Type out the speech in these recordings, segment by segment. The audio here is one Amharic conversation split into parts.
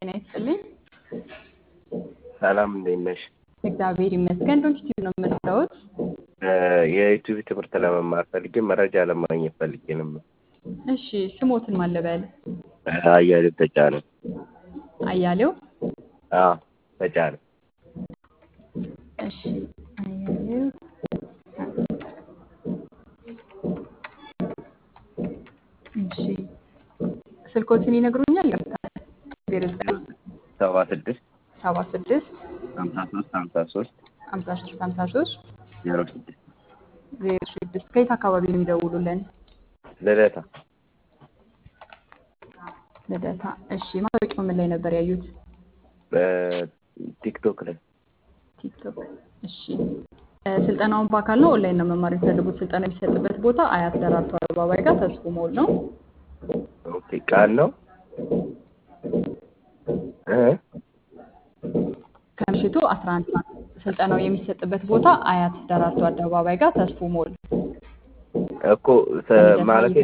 ጤና ይስጥልኝ። ሰላም እንዴት ነሽ? እግዚአብሔር ይመስገን። ዶንኪቲቭ ነው የምትለውት? የዩቲዩብ ትምህርት ለመማር ፈልጌ መረጃ ለማግኘት ፈልጌ ነበር። እሺ ስሞትን ማለበል አያሌው ተጫነ። አያሌው አዎ ተጫነ። እሺ አያሌው እሺ ስልኮትን ይነግሩኛል? ዜሮ ዘጠኝ ሰባ ስድስት ሰባ ስድስት ሀምሳ ሶስት ሀምሳ ሶስት ሀምሳ ሶስት ሀምሳ ሶስት ዜሮ ስድስት ዜሮ ስድስት ከየት አካባቢ ነው የሚደውሉልን? ልደታ ልደታ። እሺ ማስታወቂያው ምን ላይ ነበር ያዩት? በቲክቶክ ላይ ቲክቶክ። እሺ እ ስልጠናውን በአካል ነው ኦንላይን ነው መማር የሚፈልጉት? ስልጠና የሚሰጥበት ቦታ አያት ደራርቱ አደባባይ ጋር ተስፎ ሞል ነው። ኦኬ ቃል ነው እ ከምሽቱ 11 ሰዓት ስልጠናው የሚሰጥበት ቦታ አያት ደራርቱ አደባባይ ጋር ተስፎ ሞል እኮ ማለት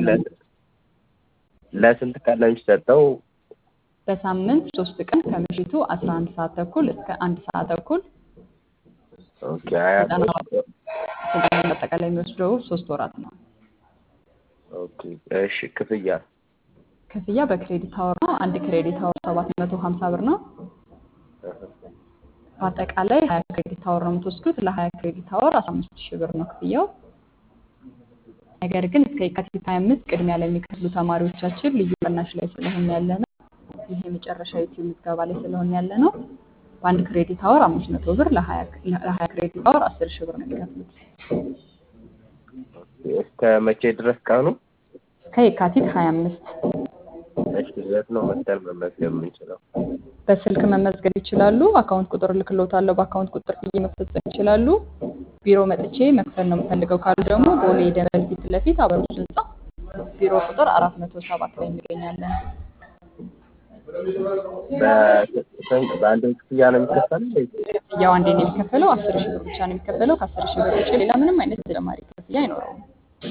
ለስንት ቀን ነው የሚሰጠው? በሳምንት ሶስት ቀን ከምሽቱ 11 ሰዓት ተኩል እስከ አንድ ሰዓት ተኩል ኦኬ አያት ስልጠና አጠቃላይ የሚወስደው ሶስት ወራት ነው። ኦኬ እሺ ክፍያ ክፍያ በክሬዲት አወር ነው። አንድ ክሬዲት አወር 750 ብር ነው። በአጠቃላይ 20 ክሬዲት አወር ነው የምትወስዱት። ለ20 ክሬዲት አወር 15 ሺህ ብር ነው ክፍያው። ነገር ግን እስከ የካቲት 25 ቅድሚያ ለሚከፍሉ ተማሪዎቻችን ልዩ ቅናሽ ላይ ስለሆነ ያለ ነው። ይህ የመጨረሻ ዩቲዩብ ምዝገባ ላይ ስለሆነ ያለ ነው። በአንድ ክሬዲት አወር 500 ብር፣ ለ20 ክሬዲት አወር 10 ሺህ ብር ነው የሚከፍሉት። እስከ መቼ ድረስ ቀኑ? እስከ የካቲት 25 እሺ የት ነው መተን መመዝገብ የምንችለው? በስልክ መመዝገብ ይችላሉ። አካውንት ቁጥር ልክሎታለሁ። በአካውንት ቁጥር ብዬ መፈጸም ይችላሉ። ቢሮ መጥቼ መክፈል ነው የምፈልገው ካሉ ደግሞ ቦሌ ደንበል ፊት ለፊት አበሮች ህንፃ ቢሮ ቁጥር አራት መቶ ሰባት ላይ እንገኛለን። በአንድ ክፍያ ነው የሚከፈለው? ክፍያው አንዴ ነው የሚከፈለው። አስር ሺህ ብር ብቻ ነው የሚከፈለው። ከአስር ሺህ ብር ውጭ ሌላ ምንም አይነት ተጨማሪ ክፍያ አይኖረውም።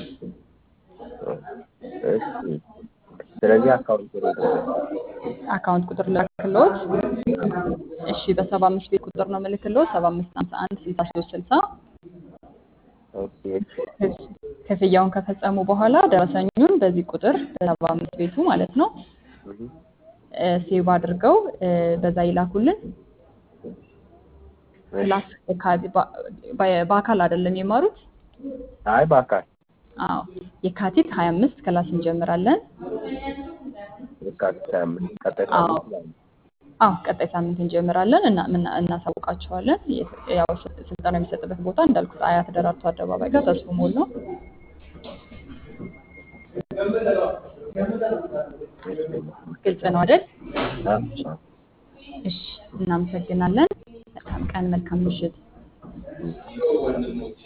እሺ ስለዚህ አካውንት ቁጥር አካውንት ቁጥር ላክልዎት። እሺ በሰባ አምስት ቤት ቁጥር ነው የምልክልዎት። ሰባ አምስት ሀምሳ አንድ ስልሳ ሶስት ስልሳ ኦኬ ክፍያውን ከፈጸሙ በኋላ ደረሰኙን በዚህ ቁጥር በሰባ አምስት ቤቱ ማለት ነው ሴቭ አድርገው በዛ ይላኩልን። ክላስ በአካል አይደለም የማሩት? አይ በአካል አዎ የካቲት 25 ክላስ እንጀምራለን። የካቲት ሀያ አምስት ቀጣይ አዎ ሳምንት ማለት ነው። አዎ ቀጣይ ሳምንት እንጀምራለን እና ምና- እናሳውቃቸዋለን። ያው ስልጠና የሚሰጥበት ቦታ እንዳልኩት አያት ደራርቱ አደባባይ ጋር ተስፎ ሞል ነው። ግልጽ ነው አይደል? አዎ። እሺ፣ እናመሰግናለን። መልካም ቀን፣ መልካም ምሽት።